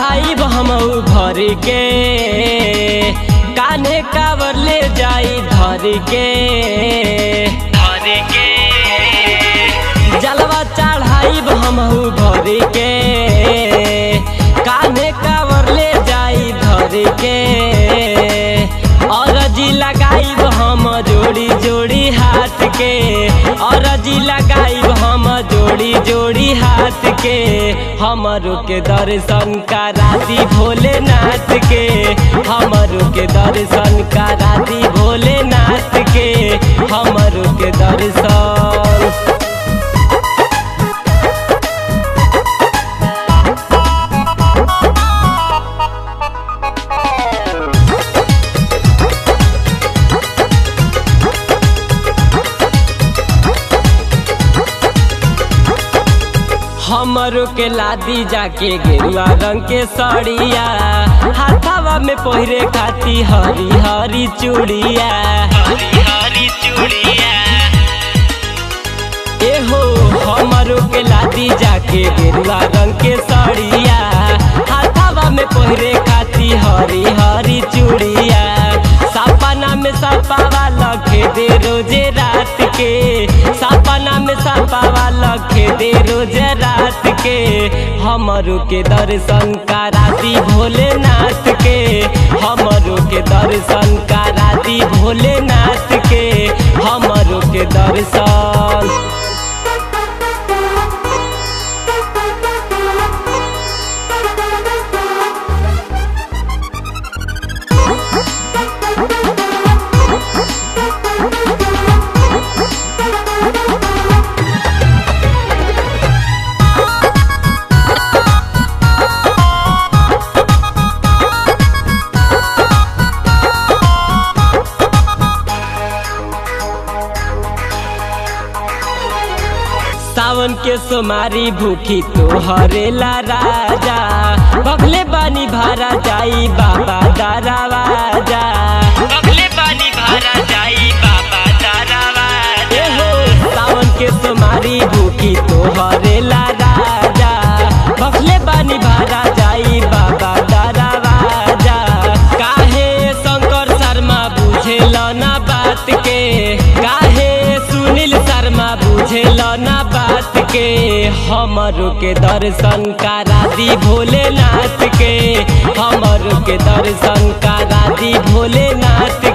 चढ़ाई हम भर के कान्हे कावर ले जाई धर के धर के जलवा चढ़ाई हम भर के कान्हे कावर ले जाई धर के अरजी लगाई हम जोड़ी जोड़ी हाथ के अरजी लगाई हम जोड़ी जोड़ी हाथ के हमरो के दर्शन कराती भोलेनाथ के हमरो के दर्शन कराती भोलेनाथ के हमरो के दर्शन हमरो के लादी जाके गेरुआ रंग के सड़िया हाथावा में पहिरे खाती हरी हरी चूड़िया हरी हरी चूड़िया एहो हमरो के लादी जाके गेरुआ रंग के सड़िया हाथावा में पहिरे खाती हरी हरी चूड़िया सपना में सपावा लखे दे रोजे रात के सपना में सपावा लखे दे रोजे रात के हमरो के दर्शन कराती भोलेनाथ के हमरो के दर्शन कराती भोलेनाथ के हमरो के दर्शन सावन के सोमारी भूखी तो हरेला राजा बगले बानी भारा जाई बाबा दारावाजा बगले बानी भारा जाई बाबा दारावाजा हो सावन के सोमारी भूखी तो हरेला राजा बगले बानी भारा जाई बाबा दारावाजा काहे शंकर शर्मा बुझेल ना बात के काहे सुनील शर्मा बुझेल ना बात के हमरो के दर्शन करा दी भोलेनाथ के हमरो के दर्शन करा दी भोलेनाथ